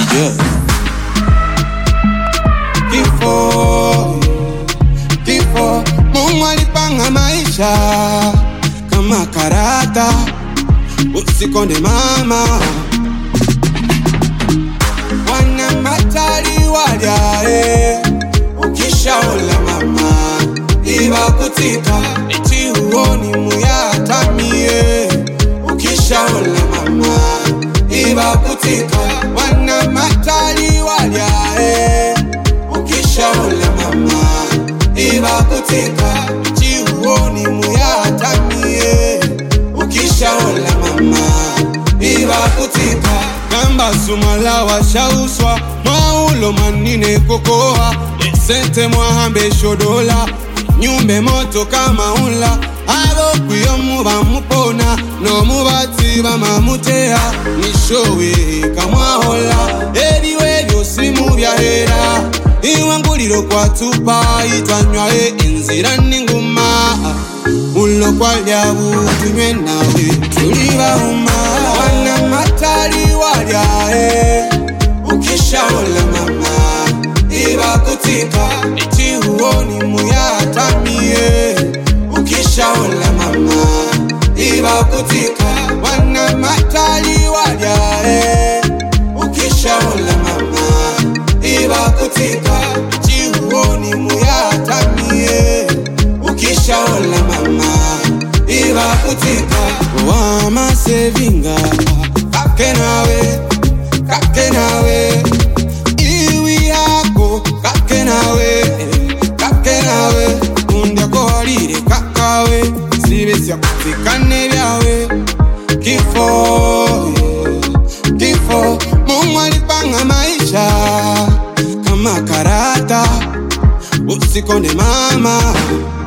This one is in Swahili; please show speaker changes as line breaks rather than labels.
Yeah. Kifo, kifo, Mungu alipanga maisha kama karata, usikonde mama. Wana matari walyae, ukishaola mama ibakutika, eti huoni muyatamie, ukishaola mama ibakutika, wana matari walyae, ukishaola mama ibakutika, eti huoni muyatamie, ukishaola mama ibakutika kamba sumala washauswa mwaulo manine kokoa esente mwahambe shodola nyumbe moto kama ula abo kwiyo muba mupona nomubati bamamuteha nishowe kamwahola eriwe lyosi mubyahera iwanguliro kwatupa itanywaye inzira ninguma ulo kwalyabu tunywe nawe tulibahuma wana matali walyae ukishaola mama ibakutika eti huoni muyatamie ukishaola mama ibakutika wana matali walyae ukishaola mama ibakutika eti huoni muyatamie ukishaola mama ibakutika wamasevinga kake nawe kake nawe iwi yako kake nawe kake nawe undyakohalile kakawe sibesya kufikane byawe kifo kifo mungu alipanga maisha kama karata usikonde mama